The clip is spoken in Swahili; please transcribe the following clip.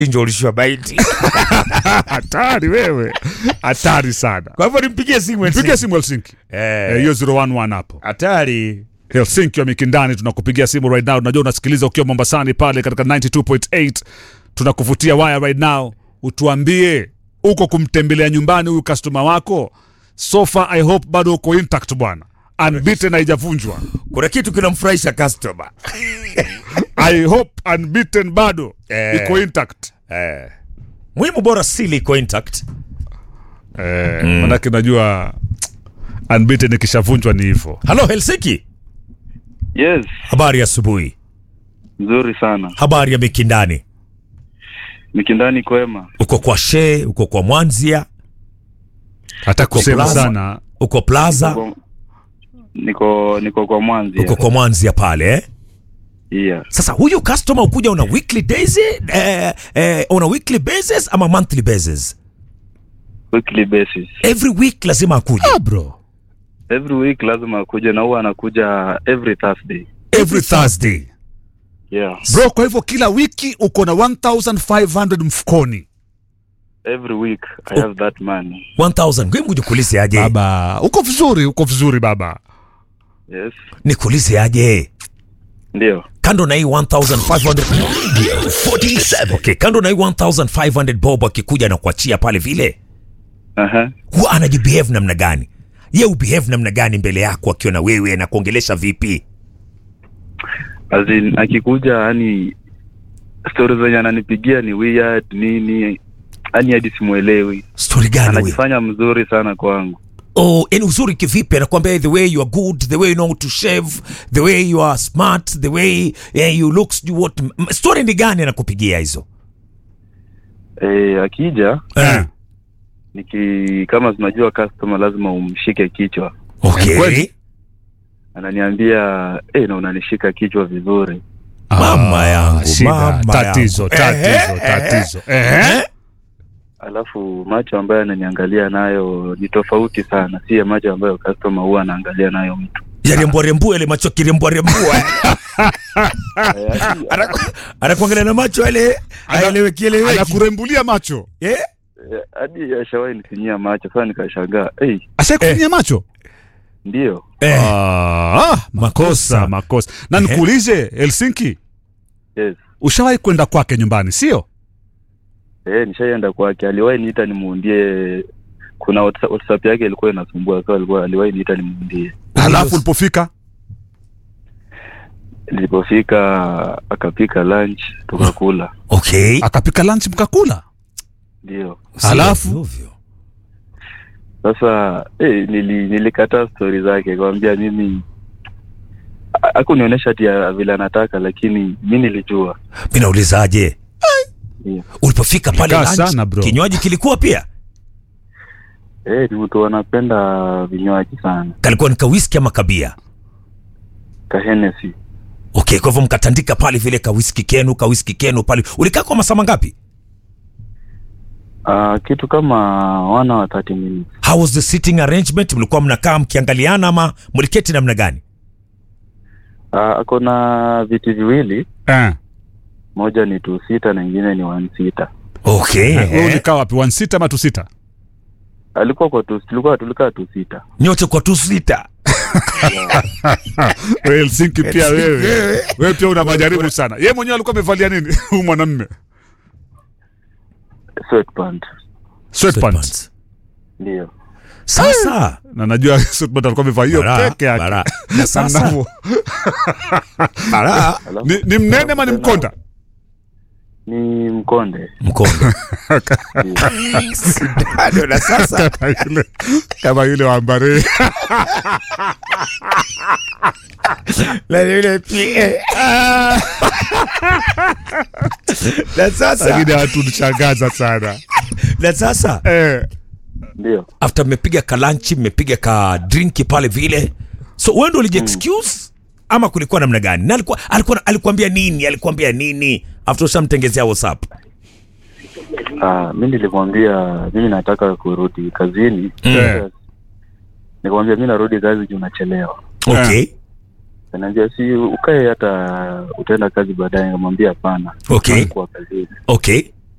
ndio ulishiwa baiti. hatari wewe hatari sana Kwa hivyo nimpigie simu piga Helsinki. simu helsinki Eh, Eh, hiyo 011 hapo hatari. helsinki wa mikindani tunakupigia simu right now unajua unasikiliza ukiwa mombasani pale katika 92.8 tunakuvutia waya right now utuambie uko kumtembelea nyumbani huyu customer wako sofa i hope bado uko intact bwana unbeaten haijavunjwa Kuna kitu kinamfurahisha customer. i hope unbeaten bado Eh. iko intact Eh. Muhimu bora sili iko intact. eh, manake najua unbeaten ikishavunjwa ni hivyo Halo Helsinki. Yes, Habari ya asubuhi. nzuri sana. Habari ya Mikindani. Mikindani kwema. Uko kwa She, uko kwa Mwanzia, hata kusema Plaza. sana uko Plaza, Niko- Niko niko kwa Mwanzi. uko kwa Mwanzia pale eh? Yeah. Sasa huyu customer ukuja on a weekly days, eh, eh, on a weekly basis ama monthly basis? Weekly basis. Every week lazima akuje. ah, bro Every week lazima akuje na huwa anakuja every Thursday. Every Thursday. Yeah. bro kwa hivyo kila wiki uko na 1500 mfukoni Every week I have that money. 1000. Ngoja nikuulize aje. baba uko vizuri uko vizuri baba Yes. Nikuulize aje. Ndio. Kando na hii 1500 47. Okay, kando na hii 1500 bob akikuja na kuachia pale vile. Aha. Huwa anajibehave namna gani? Ye ubehave namna gani mbele yako akiwa na wewe na kuongelesha vipi? As in, akikuja yani stories zenye ananipigia ni weird nini yani hadi simuelewi. Story gani wewe? Anajifanya mzuri sana kwangu. Oh, yani uzuri kivipi? Anakuambia the way you are good, the way you know to shave, the way you are smart, the way eh, you look, sijui what. M- Story ni gani anakupigia hizo? Eh, akija Eh. niki kama tunajua customer lazima umshike kichwa. Okay. Kweli? Ananiambia eh, na unanishika kichwa vizuri. Mama yangu, shida, mama tatizo yangu. tatizo Ehe, tatizo Eh? Ehe. alafu macho ambayo ananiangalia nayo ni tofauti sana, si ya macho ambayo customer huwa anaangalia nayo mtu. Ya rembua rembua ile macho kirembua rembua. Anaku- Anakuangalia na macho yale aeleweki eleweki. anakurembulia macho Eh? Eh, Hadi ashawahi nisinyia macho, sasa nikashangaa, hey, ashakufinyia macho ndio Eh. Ah, makosa Makosa. makosa na Ehe. nikuulize helsinki yes. ushawahi kwenda kwake nyumbani sio Eh, nishaienda kwake, aliwahi niita nimuundie. Kuna WhatsApp WhatsApp yake ilikuwa inasumbua, so alikuwa aliwahi niita nimuundie. halafu ulipofika Nilipofika akapika lunch tukakula, Okay. akapika lunch mkakula ndio Halafu? Ovyo, ovyo. sasa eh, nili, nilikataa stori zake, kwambia mimi ha- hakunionyesha ati ya vile anataka, lakini mi nilijua Mimi naulizaje? Ndio. Ulipofika pale Kaa lunch, sana, bro. kinywaji kilikuwa pia? Eh, ni mtu anapenda vinywaji sana, Kalikuwa ni kawiski ama kabia? kahenesi Okay, kwa hivyo mkatandika pale vile kawiski kenu, kawiski kenu pale. Ulikaa kwa masaa mangapi? uh, kitu kama wana wa 30 minutes. How was the sitting arrangement? Mlikuwa mnakaa mkiangaliana ama mliketi namna gani? Uh, ako na viti viwili, eh. moja ni two sita na ingine ni one sita. Okay. wewe eh. ulikaa wapi one sita ama two sita Alikuwa kwa two, tulikuwa tulikaa two sita. Nyote kwa tu sita. Wewe helsinki pia wewe wewe pia una majaribu sana ye mwenyewe alikuwa amevalia nini huyu mwanamme Sweatpant. sweatpants Ndio. Sasa na najua sweatpants alikuwa amevaa hiyo Bara, peke yake bara. Na sasa Mnamo- bara Alafu ni, ni mnene ama ni mkonda ni mkonde. mkondo. Ndio. Bado na sasa kama yule kama yule wa Mbare. na yule pia. Na sasa lakini hatunishangaza sana na sasa eh, Ndio. after mmepiga kalanchi mmepiga ka drinki pale vile so wewe ndo uliji excuse ama kulikuwa namna gani na alikuwa alikuwa alikuambia nini alikuambia nini after ushamtengezea whatsapp Ah, mi nilimwambia mimi nataka kurudi kazini. Eh. Nikamwambia mi narudi kazi juu nachelewa. okay Ananiambia si ukae hata utaenda kazi baadaye. Nikamwambia hapana. Okay. Nilikuwa kazini. okay